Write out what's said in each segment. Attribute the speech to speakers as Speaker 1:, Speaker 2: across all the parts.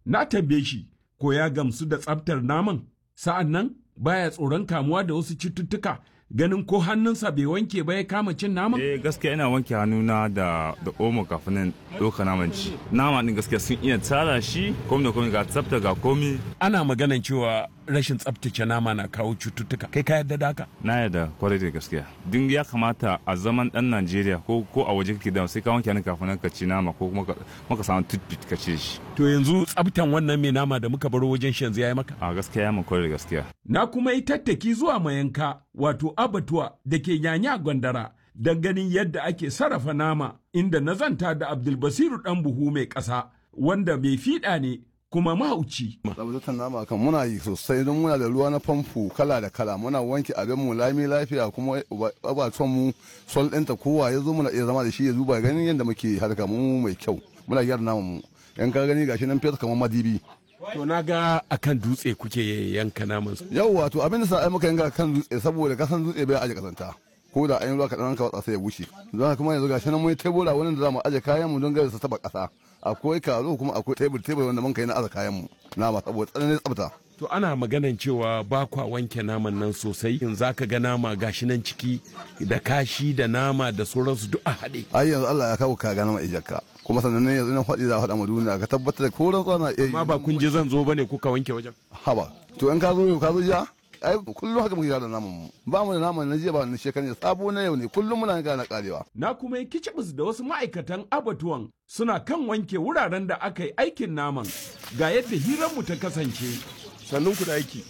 Speaker 1: Na tambaye shi ko ya gamsu da tsaftar naman sa'an nan baya tsoron kamuwa da wasu cututtuka ganin ko hannunsa bai wanke ba ya kama cin naman?
Speaker 2: Eh gaskiya ina wanke hannuna da da omo kafin nan ɗauka naman ci. Nama din gaskiya sun iya tsara shi komi da komi ga tsafta ga komi.
Speaker 1: Ana maganan cewa rashin tsaftace nama na kawo cututtuka. Kai ka yarda da haka?
Speaker 2: Na yarda kwarai da gaskiya. Din ya kamata a zaman ɗan Najeriya ko ko a waje kake da sai ka wanke hannun kafin nan ka ci nama ko kuma ka samu toothpick ka ci shi.
Speaker 1: To yanzu tsaftan wannan mai nama da muka baro wajen shi yanzu ya yi maka?
Speaker 2: A gaskiya ya mun kwarai da gaskiya.
Speaker 1: Na kuma yi tattaki zuwa mayanka wato abatuwa da ke nyanya gwandara don ganin yadda ake sarrafa nama inda na zanta da Abdulbasiru ɗan buhu mai ƙasa wanda mai fiɗa ne kuma mahauci.
Speaker 3: Tsabtatar nama kan muna yi sosai don muna da ruwa na famfo kala da kala muna wanke abin mu lami lafiya kuma abatuwan mu sol ɗinta kowa ya zo muna iya zama da shi ya zuba ganin yadda muke harka mu mai kyau muna gyara naman mu yan ka gani gashi nan fesa kamar madibi.
Speaker 1: To na ga akan dutse kuke yanka naman su.
Speaker 3: Yau wato abin da sa ai muka yanka kan dutse saboda kasan dutse bai aje kasanta. Ko da an yi ruwa kaɗan ka watsa sai ya bushe. Don kuma yanzu gashi nan mun tebura wani da za mu aje kayan mu don gari su taba ƙasa. Akwai karo kuma akwai tebur tebur wanda mun kai na aza kayan mu. Nama saboda tsananin tsafta.
Speaker 1: To ana maganan cewa ba kwa wanke naman nan sosai in za ka ga nama gashi nan ciki da kashi da nama da sauransu duk a haɗe.
Speaker 3: Ai yanzu Allah ya kawo ka ga nama ijakka. kuma sannan ne yanzu nan faɗi za a faɗa ma duniya ka tabbatar da koran tsana iya
Speaker 1: Ma ba kun je zan zo bane kuka wanke wajen.
Speaker 3: haba to in ka zo yau ka zo jiya ai kullum haka muke da naman mu ba mu da naman na jiya ba na shekaran sabo na yau ne kullum muna ga na karewa
Speaker 1: Na kuma yi kicibis da wasu ma'aikatan abatuwan suna kan wanke wuraren da aka yi aikin naman ga yadda hiranmu ta kasance. Sannun ku da aiki.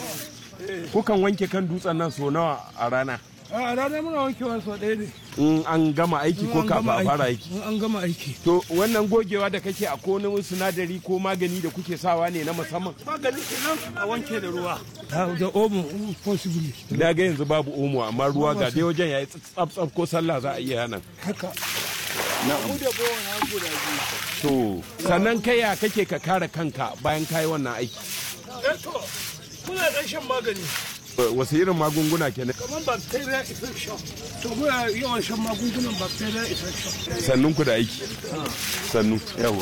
Speaker 1: Kukan wanke kan dutsen nan so nawa a rana?
Speaker 4: a rana muna wankewa sau ɗaya ne
Speaker 1: In an gama aiki ko
Speaker 4: In an
Speaker 1: kafin
Speaker 4: gama
Speaker 1: a fara aiki.
Speaker 4: in an gama aiki
Speaker 1: To wannan gogewa da kake a wani sinadari ko magani da kuke sawa ne na musamman?
Speaker 4: magani kenan a wanke da ruwa da omo possibly
Speaker 1: Na ga yanzu babu omo amma ruwa ga dai wajen yayi tsaf tsaf ko sallah za a iya nan.
Speaker 4: haka mu da bawa na guda biyu
Speaker 1: To sannan kai ya kake ka kare kanka bayan kayi wannan aiki?
Speaker 4: eh to muna ɗan shan magani
Speaker 1: Wasu irin magunguna kenan?
Speaker 4: kamar bacteria infection to muna yawan shan magungunan bacteria infection
Speaker 1: Sannun ku da aiki. Sannu. Yawa.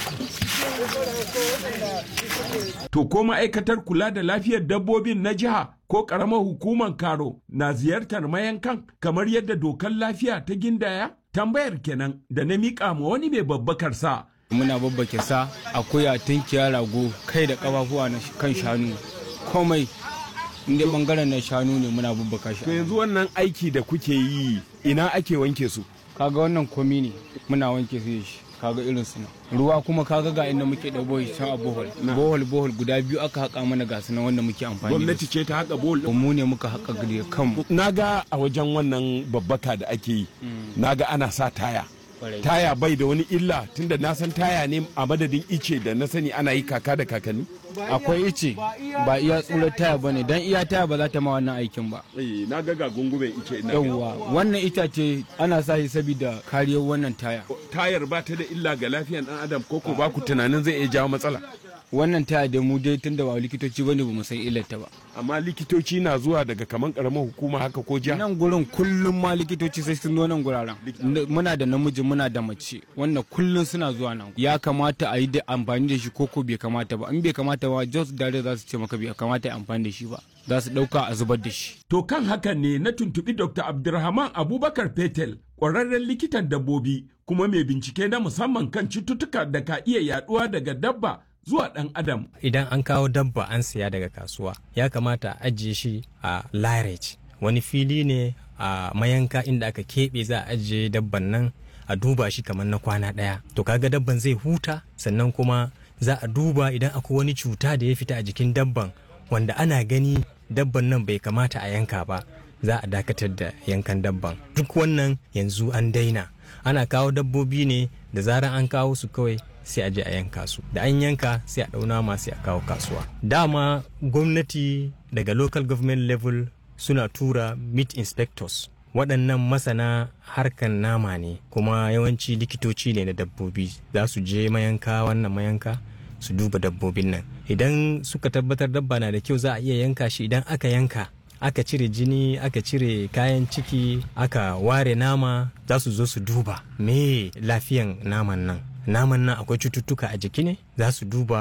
Speaker 1: To ko ma'aikatar kula da lafiyar dabbobin na jiha ko ƙaramar hukumar karo na ziyartar mayankan kamar yadda dokar lafiya ta gindaya? Tambayar kenan da na miƙa ma wani mai babbakar sa.
Speaker 5: muna babbake sa akuya tunkiya rago kai da kafafuwa na kan shanu komai inda bangaren na shanu ne muna babbaka
Speaker 1: To
Speaker 5: shi
Speaker 1: yanzu wannan aiki da kuke yi ina ake wanke su?
Speaker 5: kaga wannan komi ne muna wanke su da shi kaga irin su nan ruwa kuma kaga ga inda muke da bohol can a bohol bohol bohol guda biyu aka haƙa mana ga su nan wanda muke amfani da
Speaker 1: Gwamnati ce ta haƙa bol
Speaker 5: su mu ne muka haƙa da kanmu
Speaker 1: Na ga a wajen wannan babbaka da ake yi, na ga ana sa taya.
Speaker 5: Kwarai.
Speaker 1: Taya bai da wani illa tunda na san taya ne a madadin ice da na sani ana yi kaka da kakanni.
Speaker 5: akwai ice ba iya tsurar taya bane dan iya taya ba za ta ma wannan aikin ba
Speaker 1: Eh, na ga ga gungumen ice ina.
Speaker 5: yawwa wannan itace ana sa shi saboda kariyar wannan taya
Speaker 1: Tayar ba ta da illa ga lafiyar ɗan adam ko ko ba ku tunanin zai iya jawo matsala.
Speaker 5: wannan taya da mu dai tunda ba likitoci bane ba mu san illarta ba
Speaker 1: Amma likitoci na zuwa daga kaman karamar hukuma haka ko jiha.
Speaker 5: nan gurin kullum ma likitoci sai sun zo nan guraren N- muna da namiji muna da mace wannan kullum suna zuwa nan ya kamata a yi da amfani da shi ko ko bai kamata ba in bai kamata ba just dare za su ce maka bai kamata a yi amfani da shi ba za su dauka a zubar da shi
Speaker 1: To kan hakan ne na tuntuɓi Dr. Abdulrahman Abubakar Fetel, ƙwararren likitan dabbobi kuma mai bincike na musamman kan cututtuka da ka iya yaɗuwa daga dabba zuwa ɗan adam.
Speaker 6: idan an kawo dabba an siya daga kasuwa ya kamata a ajiye shi a larage wani fili ne a mayanka inda aka keɓe za a ajiye dabban nan a duba shi kamar na kwana ɗaya to kaga dabban zai huta sannan kuma za a duba idan akwai wani cuta da ya fita a jikin dabban wanda ana gani dabban nan bai kamata a yanka ba za a dakatar da yankan dabban duk wannan yanzu an daina ana kawo dabbobi ne da zarar an kawo su kawai sai a je a yanka su da an yanka sai a ɗauna ma sai a kawo kasuwa dama gwamnati daga local government level suna tura meat inspectors waɗannan masana harkan nama ne kuma yawanci likitoci ne na dabbobi za su je mayanka wannan mayanka su duba dabbobin nan idan suka tabbatar dabba na da kyau za a iya yanka shi idan aka yanka aka cire jini aka cire kayan ciki aka ware nama za su zo su duba me lafiyan naman nan naman nan akwai cututtuka a jiki ne za su duba